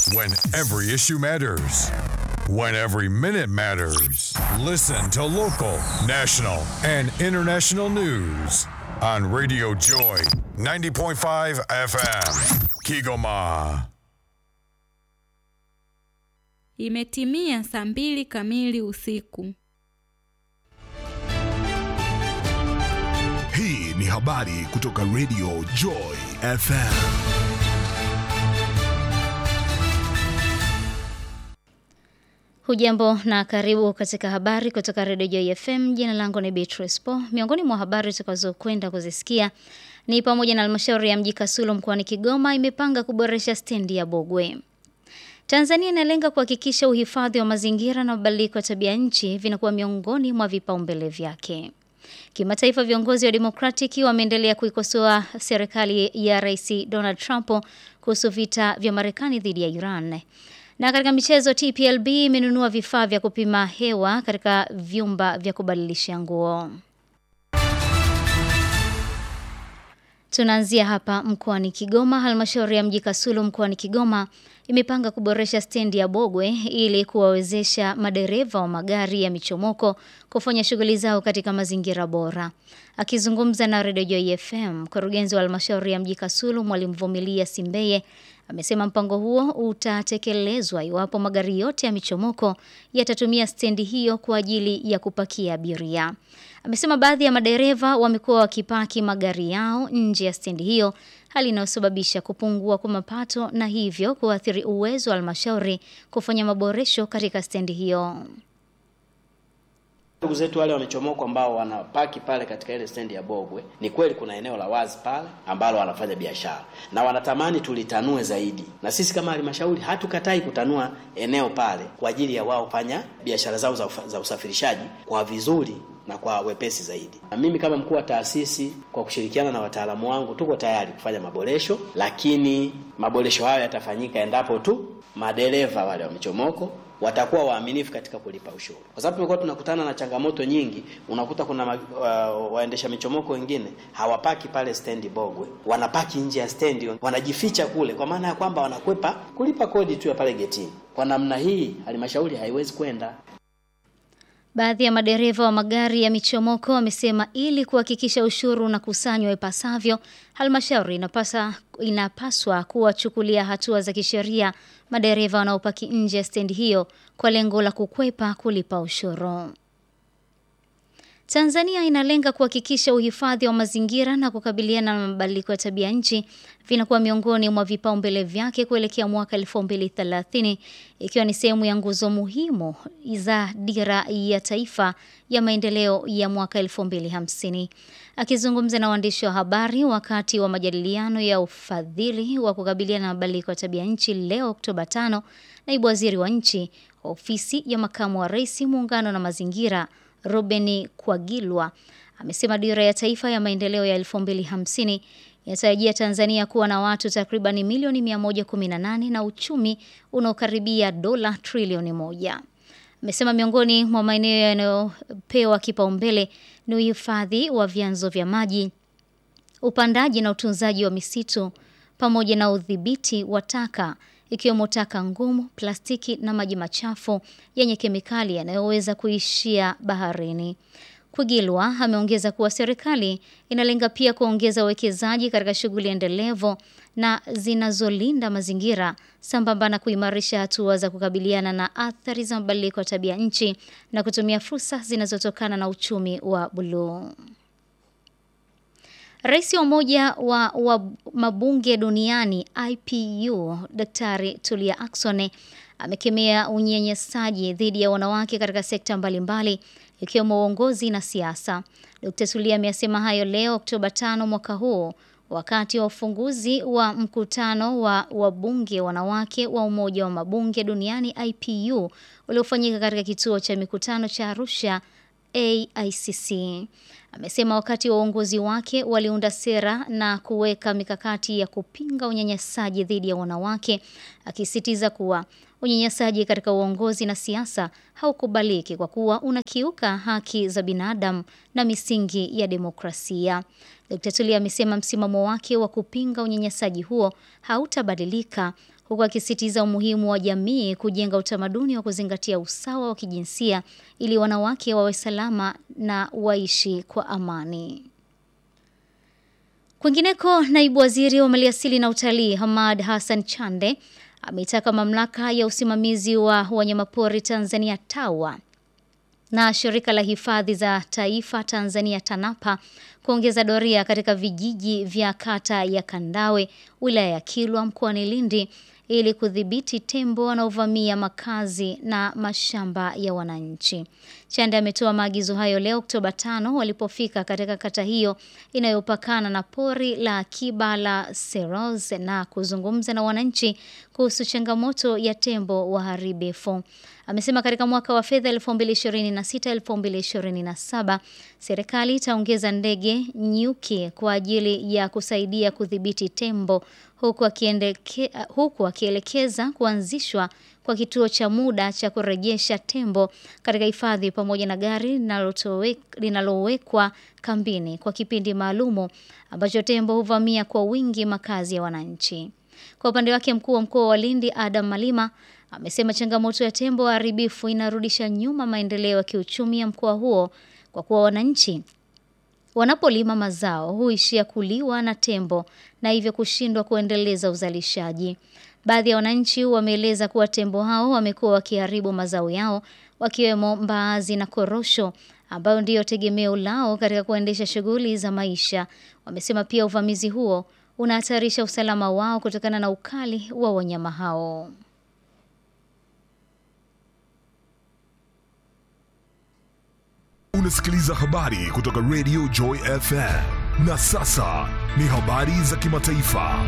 When every issue matters. When every minute matters. Listen to local, national, and international news on Radio Joy 90.5 FM. Kigoma. Imetimia saa mbili kamili usiku. Hii ni habari kutoka Radio Joy FM. Hujambo na karibu katika habari kutoka Radio Joy FM. Jina langu ni Beatrice Po. Miongoni mwa habari tutakazokwenda kuzisikia ni pamoja na halmashauri ya mji Kasulo mkoani Kigoma imepanga kuboresha stendi ya Bogwe. Tanzania inalenga kuhakikisha uhifadhi wa mazingira na mabadiliko ya tabia nchi vinakuwa miongoni mwa vipaumbele vyake. Kimataifa, viongozi wa Democratic wameendelea kuikosoa serikali ya Rais Donald Trump kuhusu vita vya Marekani dhidi ya Iran. Na katika michezo, TPLB imenunua vifaa vya kupima hewa katika vyumba vya kubadilisha nguo. Tunaanzia hapa mkoani Kigoma. Halmashauri ya mji Kasulu mkoani Kigoma imepanga kuboresha stendi ya Bogwe ili kuwawezesha madereva wa magari ya michomoko kufanya shughuli zao katika mazingira bora. Akizungumza na Radio Joy FM, mkurugenzi wa halmashauri ya mji Kasulu Mwalimu Vumilia Simbeye amesema mpango huo utatekelezwa iwapo magari yote ya michomoko yatatumia stendi hiyo kwa ajili ya kupakia abiria. Amesema baadhi ya madereva wamekuwa wakipaki magari yao nje ya stendi hiyo, hali inayosababisha kupungua kwa mapato na hivyo kuathiri uwezo wa halmashauri kufanya maboresho katika stendi hiyo. Ndugu zetu wale wamechomoko ambao wanapaki pale katika ile stendi ya Bogwe, ni kweli kuna eneo la wazi pale ambalo wanafanya biashara na wanatamani tulitanue zaidi, na sisi kama halmashauri hatukatai kutanua eneo pale kwa ajili ya wao kufanya biashara zao za, ufa, za usafirishaji kwa vizuri na kwa wepesi zaidi. Na mimi kama mkuu wa taasisi kwa kushirikiana na wataalamu wangu tuko tayari kufanya maboresho, lakini maboresho hayo yatafanyika endapo tu madereva wale wa michomoko watakuwa waaminifu katika kulipa ushuru, kwa sababu tumekuwa tunakutana na changamoto nyingi. Unakuta kuna ma, uh, waendesha michomoko wengine hawapaki pale stendi Bogwe, wanapaki nje ya stendi, wanajificha kule, kwa maana ya kwamba wanakwepa kulipa kodi tu ya pale getini. Kwa namna hii halmashauri haiwezi kwenda. Baadhi ya madereva wa magari ya michomoko wamesema ili kuhakikisha ushuru unakusanywa ipasavyo, halmashauri inapasa inapaswa kuwachukulia hatua za kisheria madereva wanaopaki nje ya stendi hiyo kwa lengo la kukwepa kulipa ushuru. Tanzania inalenga kuhakikisha uhifadhi wa mazingira na kukabiliana na mabadiliko ya tabia nchi vinakuwa miongoni mwa vipaumbele vyake kuelekea mwaka 2030 ikiwa ni sehemu ya nguzo muhimu za dira ya taifa ya maendeleo ya mwaka 2050. Akizungumza na waandishi wa habari wakati wa majadiliano ya ufadhili wa kukabiliana na mabadiliko ya tabia nchi leo Oktoba 5, naibu waziri wa nchi ofisi ya makamu wa rais muungano na mazingira Ruben Kwagilwa amesema dira ya taifa ya maendeleo ya 2050 inatarajia Tanzania kuwa na watu takriban milioni 118 na uchumi unaokaribia dola trilioni moja. Amesema miongoni mwa maeneo yanayopewa kipaumbele ni uhifadhi wa vyanzo vya maji, upandaji na utunzaji wa misitu pamoja na udhibiti wa taka ikiwemo taka ngumu, plastiki na maji machafu yenye kemikali yanayoweza kuishia baharini. Kwigilwa ameongeza kuwa serikali inalenga pia kuongeza uwekezaji katika shughuli endelevu na zinazolinda mazingira sambamba na kuimarisha hatua za kukabiliana na athari za mabadiliko ya tabia nchi na kutumia fursa zinazotokana na uchumi wa buluu. Rais wa Umoja wa, wa Mabunge Duniani IPU Daktari Tulia Ackson amekemea unyanyasaji dhidi ya wanawake katika sekta mbalimbali ikiwemo uongozi na siasa. Dkt. Tulia amesema hayo leo Oktoba 5 mwaka huu wakati wa ufunguzi wa mkutano wa wabunge wanawake wa Umoja wa Mabunge Duniani IPU uliofanyika katika kituo cha mikutano cha Arusha AICC. Amesema wakati wa uongozi wake waliunda sera na kuweka mikakati ya kupinga unyanyasaji dhidi ya wanawake, akisitiza kuwa unyanyasaji katika uongozi na siasa haukubaliki kwa kuwa unakiuka haki za binadamu na misingi ya demokrasia. Dkt. Tulia amesema msimamo wake wa kupinga unyanyasaji huo hautabadilika huku akisisitiza umuhimu wa jamii kujenga utamaduni wa kuzingatia usawa wa kijinsia ili wanawake wawe salama na waishi kwa amani. Kwingineko, naibu waziri wa maliasili na utalii Hamad Hassan Chande ameitaka mamlaka ya usimamizi wa wanyamapori Tanzania TAWA na shirika la hifadhi za taifa Tanzania TANAPA kuongeza doria katika vijiji vya kata ya Kandawe, wilaya ya Kilwa mkoani Lindi ili kudhibiti tembo wanaovamia makazi na mashamba ya wananchi. Chande ametoa maagizo hayo leo Oktoba 5 walipofika katika kata hiyo inayopakana na pori la akiba la Seroz na kuzungumza na wananchi kuhusu changamoto ya tembo waharibifu. Amesema katika mwaka wa fedha 2026-2027 serikali itaongeza ndege nyuki kwa ajili ya kusaidia kudhibiti tembo huku akiendeke, huku akielekeza kuanzishwa kwa kituo cha muda cha kurejesha tembo katika hifadhi pamoja na gari linalowekwa kambini kwa kipindi maalumu ambacho tembo huvamia kwa wingi makazi ya wananchi. Kwa upande wake mkuu wa mkoa wa Lindi Adam Malima amesema changamoto ya tembo waharibifu inarudisha nyuma maendeleo ya kiuchumi ya mkoa huo kwa kuwa wananchi wanapolima mazao huishia kuliwa na tembo na hivyo kushindwa kuendeleza uzalishaji. Baadhi ya wananchi wameeleza kuwa tembo hao wamekuwa wakiharibu mazao yao wakiwemo mbaazi na korosho ambayo ndiyo tegemeo lao katika kuendesha shughuli za maisha. Wamesema pia uvamizi huo unahatarisha usalama wao kutokana na ukali wa wanyama hao. Unasikiliza habari kutoka Radio Joy FM. Na sasa ni habari za kimataifa.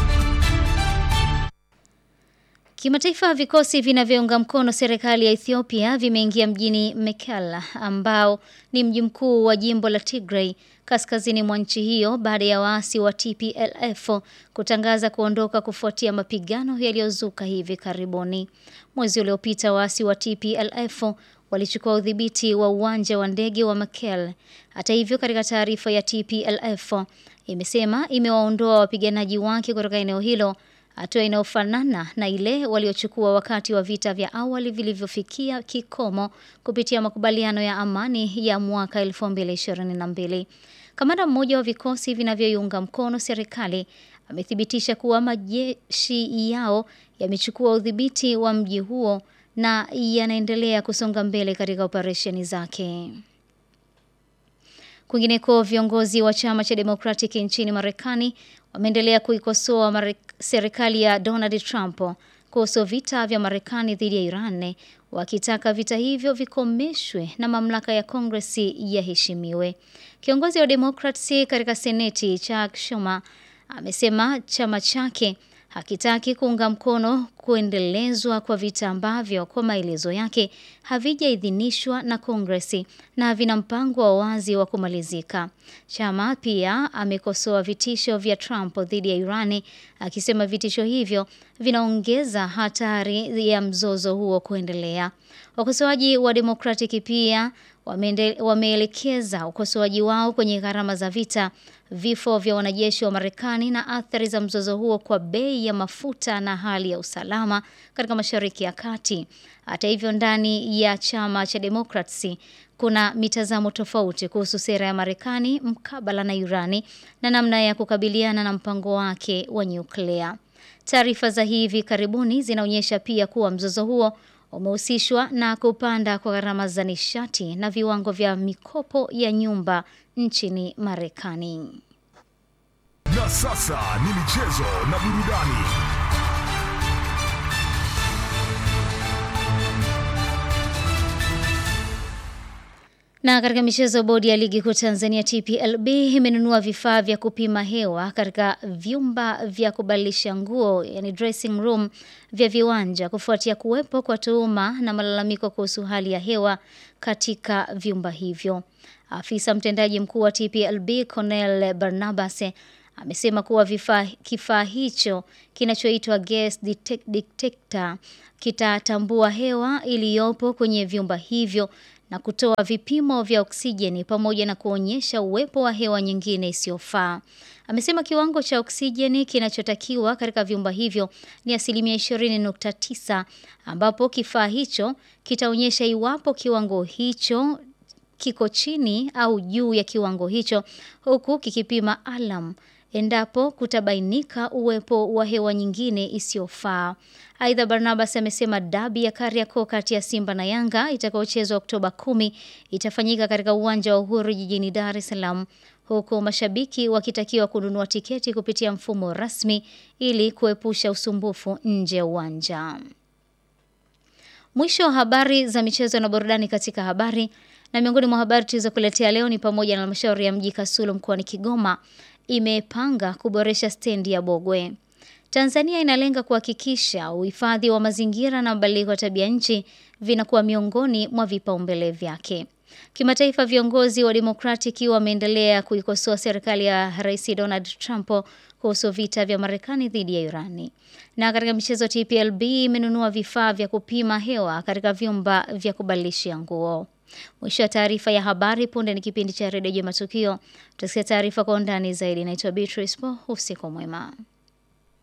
Kimataifa, vikosi vinavyounga mkono serikali ya Ethiopia vimeingia mjini Mekelle ambao ni mji mkuu wa jimbo la Tigray kaskazini mwa nchi hiyo baada ya waasi wa TPLF kutangaza kuondoka kufuatia mapigano yaliyozuka hivi karibuni. Mwezi uliopita waasi wa TPLF walichukua udhibiti wa uwanja wa ndege wa Mekelle. Hata hivyo, katika taarifa ya TPLF imesema imewaondoa wapiganaji wake kutoka eneo hilo, hatua inayofanana na ile waliochukua wakati wa vita vya awali vilivyofikia kikomo kupitia makubaliano ya amani ya mwaka 2022. Kamanda mmoja wa vikosi vinavyoiunga mkono serikali amethibitisha kuwa majeshi yao yamechukua udhibiti wa mji huo na yanaendelea kusonga mbele katika operesheni zake. Kwingineko, viongozi wa chama cha Democratic nchini Marekani wameendelea kuikosoa serikali ya Donald Trump kuhusu vita vya Marekani dhidi ya Iran, wakitaka vita hivyo vikomeshwe na mamlaka ya Kongresi yaheshimiwe. Kiongozi wa Democrats katika Seneti Chuck Schumer amesema chama chake hakitaki kuunga mkono kuendelezwa kwa vita ambavyo kwa maelezo yake havijaidhinishwa na Kongresi na vina mpango wa wazi wa kumalizika. Chama pia amekosoa vitisho vya Trump dhidi ya Irani akisema vitisho hivyo vinaongeza hatari ya mzozo huo kuendelea. Wakosoaji wa Democratic pia wameelekeza ukosoaji wao kwenye gharama za vita, vifo vya wanajeshi wa Marekani na athari za mzozo huo kwa bei ya mafuta na hali ya usalama katika Mashariki ya Kati. Hata hivyo, ndani ya chama cha Democrats kuna mitazamo tofauti kuhusu sera ya Marekani mkabala na Irani na namna ya kukabiliana na mpango wake wa nyuklia. Taarifa za hivi karibuni zinaonyesha pia kuwa mzozo huo umehusishwa na kupanda kwa gharama za nishati na viwango vya mikopo ya nyumba nchini Marekani. Na sasa ni michezo na burudani. Na katika michezo, bodi ya ligi kuu Tanzania TPLB imenunua vifaa vya kupima hewa katika vyumba vya kubadilisha nguo, yani dressing room vya viwanja kufuatia kuwepo kwa tuhuma na malalamiko kuhusu hali ya hewa katika vyumba hivyo. Afisa mtendaji mkuu wa TPLB Cornel Barnabas amesema kuwa vifaa kifaa hicho kinachoitwa gas detector kitatambua hewa iliyopo kwenye vyumba hivyo na kutoa vipimo vya oksijeni pamoja na kuonyesha uwepo wa hewa nyingine isiyofaa. Amesema kiwango cha oksijeni kinachotakiwa katika vyumba hivyo ni asilimia 20.9 ambapo kifaa hicho kitaonyesha iwapo kiwango hicho kiko chini au juu ya kiwango hicho huku kikipima alam endapo kutabainika uwepo wa hewa nyingine isiyofaa. Aidha, Barnabas amesema dabi ya Kariakoo kati ya Simba na Yanga itakayochezwa Oktoba kumi itafanyika katika uwanja wa Uhuru jijini Dar es Salaam huku mashabiki wakitakiwa kununua tiketi kupitia mfumo rasmi ili kuepusha usumbufu nje ya uwanja. Mwisho wa habari za michezo na burudani katika habari na miongoni mwa habari tulizokuletea leo ni pamoja na halmashauri ya mji Kasulu mkoani Kigoma imepanga kuboresha stendi ya Bogwe. Tanzania inalenga kuhakikisha uhifadhi wa mazingira na mabadiliko ya tabia nchi vinakuwa miongoni mwa vipaumbele vyake. Kimataifa, viongozi wa Democratic wameendelea kuikosoa serikali ya Rais Donald Trump kuhusu vita vya Marekani dhidi ya Irani. Na katika michezo, TPLB imenunua vifaa vya kupima hewa katika vyumba vya kubadilishia nguo. Mwisho wa taarifa ya habari. Punde ni kipindi cha redio Matukio. Tutasikia taarifa kwa undani zaidi. Naitwa Beatrice Po. Usiku mwema.